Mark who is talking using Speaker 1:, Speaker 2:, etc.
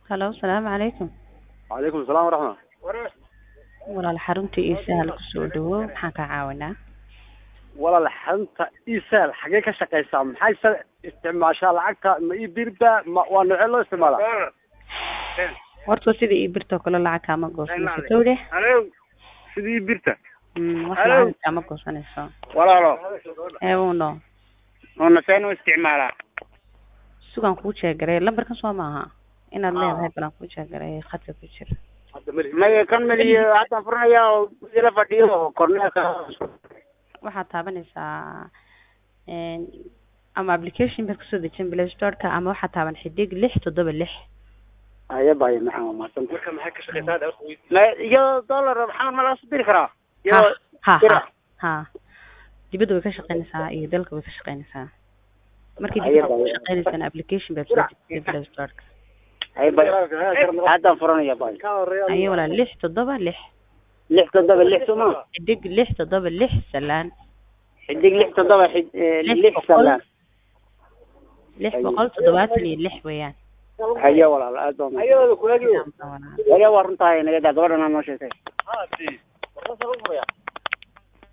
Speaker 1: halo asalaamu calaykum
Speaker 2: calaykum asalaam waraxma
Speaker 1: walaal xarunta iisaha lagu soo dhawow maxaan kaa caawinaa
Speaker 2: walaal xarunta isal xagee ka shaqeysaa maxay sa isticmaashaa lacagta ma ii birba ma waa noocee loo isticmaalaa
Speaker 1: horta sida ii birtoo kale lacag kaama goosanayso towde
Speaker 2: sidii birta
Speaker 1: Mm, wax
Speaker 3: Hello.
Speaker 1: lacag kaama goosanayso
Speaker 3: walaalo
Speaker 1: eewuno
Speaker 3: una seen u isticmaalaa
Speaker 1: sugaan kuu jeegaray lambarkan soo maaha inaad
Speaker 2: Ah.
Speaker 1: leedahay balan kuu jeegaray khadka ku jira
Speaker 3: maya kan meliyo haddaan furnaya oo ila fadhiyo oo korneelka
Speaker 1: waxaad taabanaysaa een, ama application baad kasoo dejin play storeka ama waxaad taaban xidig lix toddoba lix
Speaker 3: aya baya maxaa mahadsan
Speaker 2: marka maxay ka shaqeysaa
Speaker 3: ma iyo dollar maxamed ma laga soo diri karaa
Speaker 1: ha
Speaker 3: iyo
Speaker 1: ha
Speaker 3: dira.
Speaker 1: ha ha dibadda way ka shaqeynaysaa iyo dalka way ka shaqeynaysaa markii
Speaker 3: Aye,
Speaker 1: dibadda ku
Speaker 3: bye.
Speaker 1: shaqeynaysana application baad soo dejisay play storeka
Speaker 3: aya baya haddaan furanaya baya
Speaker 1: ayo walaa lix toddoba lix
Speaker 3: lix toddoba lix suma
Speaker 1: xidig lix toddoba lix salaan
Speaker 3: xidig lix toddoba xid eh,
Speaker 1: Lix
Speaker 3: lix
Speaker 1: boqol.
Speaker 3: salaan
Speaker 1: lix
Speaker 3: Aye.
Speaker 1: boqol toddobaatan iyo lix weeyaan
Speaker 3: hayo walaal aad baa mahadsan
Speaker 1: Sidaas baa walaal.
Speaker 3: waliba waa runtahay naga daa gabadhan aa noo sheegtay